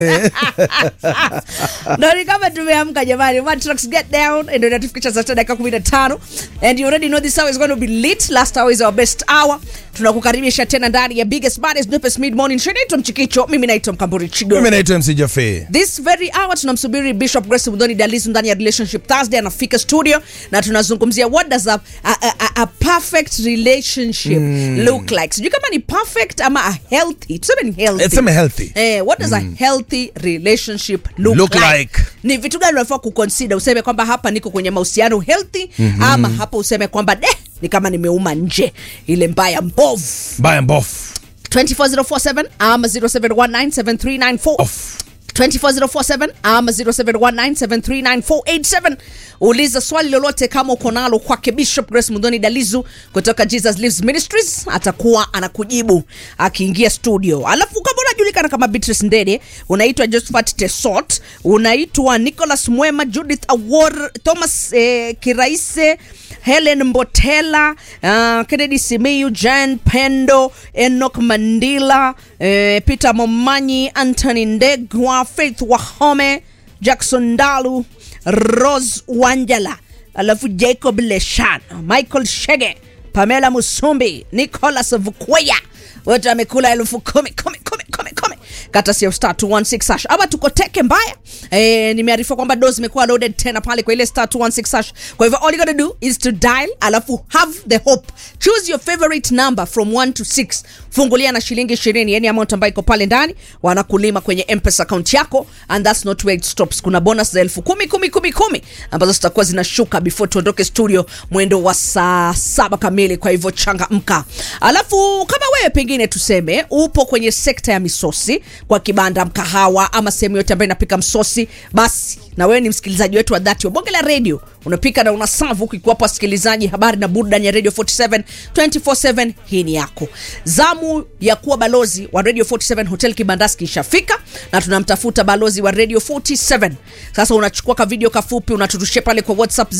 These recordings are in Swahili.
ndo ni kama tumeamka jamani One Trucks get down ndio inatufikisha saa sita dakika 15 and you already know this hour is going to be lit last hour is our best hour tunakukaribisha tena ndani ya biggest baddest dopest mid morning show naitwa mchikicho mimi naitwa mkamburi chigo mimi naitwa mc jafe this very hour tunamsubiri bishop grace mudhoni dalizu ndani ya relationship thursday anafika studio na tunazungumzia what does a, a, a, a perfect relationship look like sijui kama ni perfect ama a healthy tuseme ni healthy Tuseme healthy. eh, what does a healthy relationship look, Look like? like. ni vitu gani unafaa kuconsider useme kwamba hapa niko kwenye mahusiano healthy mm-hmm. ama hapa useme kwamba de ni kama nimeuma nje ile mbaya mbovu mbaya mbofu 24047 ama 07197394 Off. 24047 ama 0719739487 uliza swali lolote kama uko nalo kwake bishop grace mudhoni dalizu kutoka jesus lives ministries atakuwa anakujibu akiingia studio alafu kama unajulikana kama beatrice ndede unaitwa josephat tesot unaitwa nicholas mwema judith awor thomas eh, kiraise helen mbotela uh, kennedy simiyu jan pendo enok mandila eh, peter momanyi antony ndegwa faith wahome jackson dalu rose wanjala alafu jacob leshan michael shege pamela musumbi nicolas vukweya wote amekula elfu kumi kumi kumi kumi kumi kata sio star 216 hash ama tuko teke mbaya e, nimearifiwa kwamba do zimekuwa loaded tena pale kwa ile star 216 hash kwa hivyo all you gotta do is to dial alafu have the hope choose your favorite number from 1 to 6 fungulia na shilingi 20 yani amount ambayo iko pale ndani wanakulima kwenye mpesa account yako and that's not where it stops kuna bonus za elfu kumi kumi kumi kumi ambazo zitakuwa zinashuka before tuondoke studio mwendo wa saa saba kamili kwa hivyo changamka alafu kama wewe pengine tuseme upo kwenye sekta ya misosi kwa kibanda mkahawa ama sehemu yote ambayo inapika msosi basi na wewe ni msikilizaji wetu wa dhati wa bonge la radio unapika na unasavu huku ikiwapo wasikilizaji habari na burudani ya radio 47 247 hii ni yako zamu ya kuwa balozi wa radio 47 hotel kibandaski ishafika na tunamtafuta balozi wa radio 47 sasa unachukua ka video kafupi unaturushia pale kwa whatsapp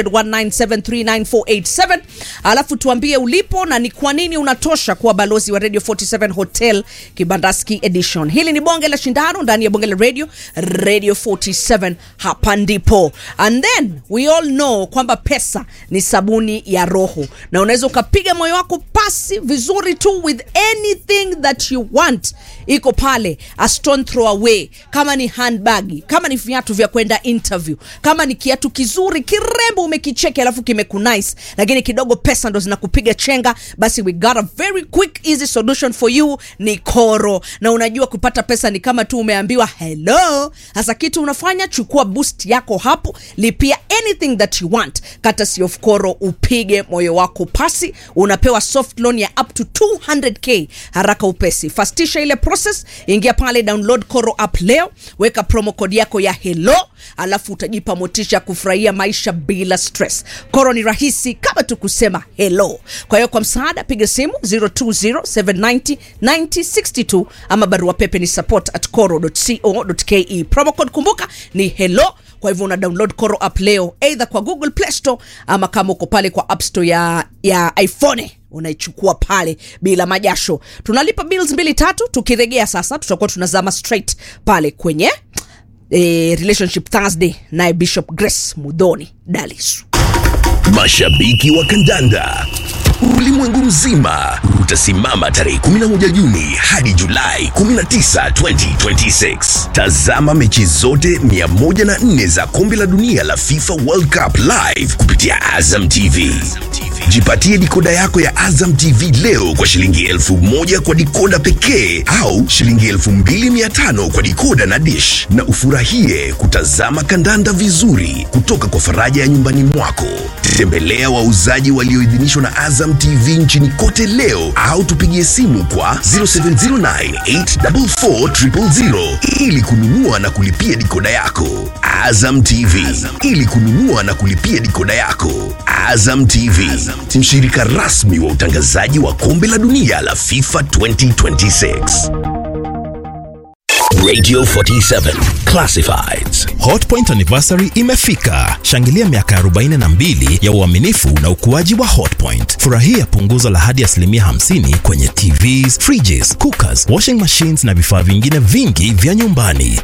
0719739487 alafu tuambie ulipo na ni kwa nini unatosha kuwa balozi wa radio 47 hotel kibandaski edition hili ni bonge la shindano ndani ya bonge la radio radio 47 hapa ndipo and then we all know kwamba pesa ni sabuni ya roho na unaweza ukapiga moyo wako pasi vizuri tu with anything that you want iko pale a stone throw away kama ni handbag kama ni viatu vya kwenda interview kama ni kiatu kizuri kirembo umekicheki alafu kimekunice lakini kidogo pesa ndo zinakupiga chenga basi we got a very quick easy solution for you ni koro na unajua kupata pesa ni kama tu umeambiwa hello hasa kitu unafanya chukua boost yako hapo lipia anything that you want kata si of koro upige moyo wako pasi unapewa soft loan ya up to 200k haraka upesi fastisha ile process ingia pale download koro app leo weka promo code yako ya hello alafu utajipa motisha kufurahia maisha bila stress koro ni rahisi kama tu kusema hello kwa hiyo kwa msaada piga simu 0207909062 ama barua pepe ni support at coro.co.ke promo code kumbuka ni hello kwa hivyo una download koro app leo either kwa google play store ama kama uko pale kwa app store ya, ya iphone unaichukua pale bila majasho tunalipa bills mbili tatu tukiregea sasa tutakuwa tunazama straight pale kwenye eh, relationship thursday naye bishop grace mudhoni dalisu Mashabiki wa kandanda ulimwengu mzima utasimama tarehe 11 Juni hadi Julai 19, 2026. Tazama mechi zote 104 za kombe la dunia la FIFA World Cup live kupitia Azam TV. Jipatie dikoda yako ya Azam TV leo kwa shilingi elfu moja kwa dikoda pekee au shilingi elfu mbili mia tano kwa dikoda na dish, na ufurahie kutazama kandanda vizuri kutoka kwa faraja ya nyumbani mwako. Tembelea wauzaji walioidhinishwa na Azam TV nchini kote leo au tupigie simu kwa 0709844000 ili kununua na kulipia dikoda yako. Azam TV ili kununua na kulipia dikoda yako. Azam TV, mshirika rasmi wa utangazaji wa kombe la dunia la FIFA 2026. Radio 47 Classifieds Hotpoint anniversary imefika. Shangilia miaka 42 ya uaminifu na ukuaji wa Hotpoint. Furahia punguzo la hadi asilimia 50 kwenye TVs, fridges, cookers, washing machines na vifaa vingine vingi vya nyumbani.